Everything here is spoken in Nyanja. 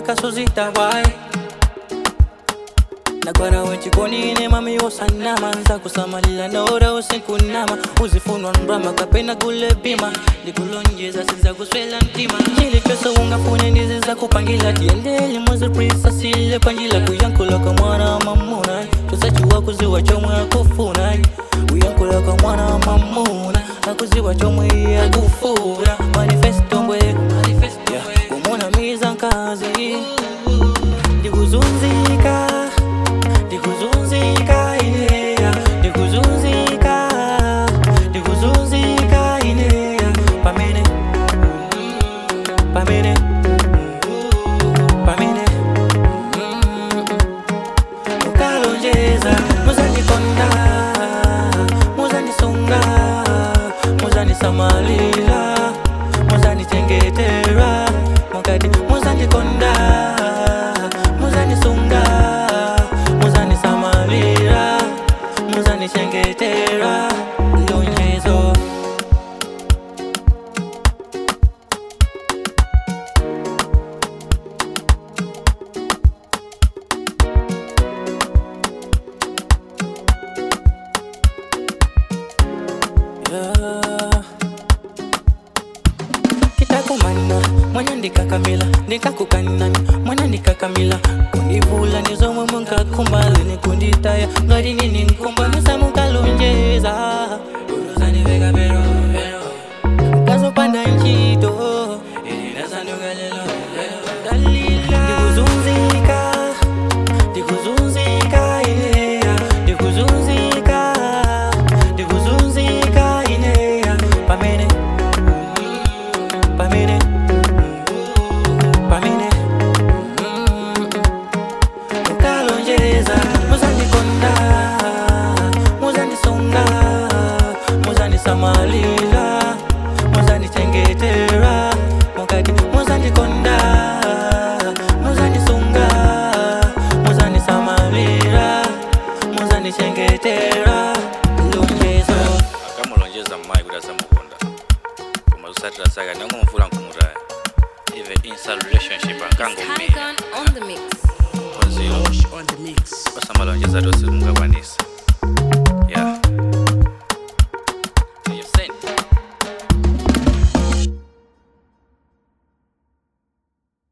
kasuzita wai nagwara wechikonine mami wosanama nza kusamalila naora usikunama uzifunwa mrama kapena kule bima ndikulonjeza siza kuswela mtima chili choso ungafune ndiziza kupangila tiendeli muziprisa sile panjila kuyankulaka mwana mamuna tusachiwa kuziwa chomwe akufuna uyankulaka mwana mamuna akuziwa chomwe akufuna manifesto mbwe yeah. kumona miza nkazi ndikuzunzika ndikuzunzika ineya ndikuzunzika ndikuzunzika ineya pamene pamene pamene mukalonjeza muzandikonda muzandisunga muzandisamalira muzandichengetera mukati muzandikonda muzandisunga muzandisamalira muzandichengetera lonjezo yeah. kitakumana mwana ndikakamila ndikakukanani mwana ndikakamila kundivula nizomwe munkakumbali nikunditaya ngati nini nkumba misamukalonjeza uluzaniveka pero pero kazopanda ntchito ndikuzunzika ndikuzunzika ineya ndikuzunzika ndikuzunzika ineya pamene pamene pamene mukalonjeza muzandikonda muzandisunga muzandisamalira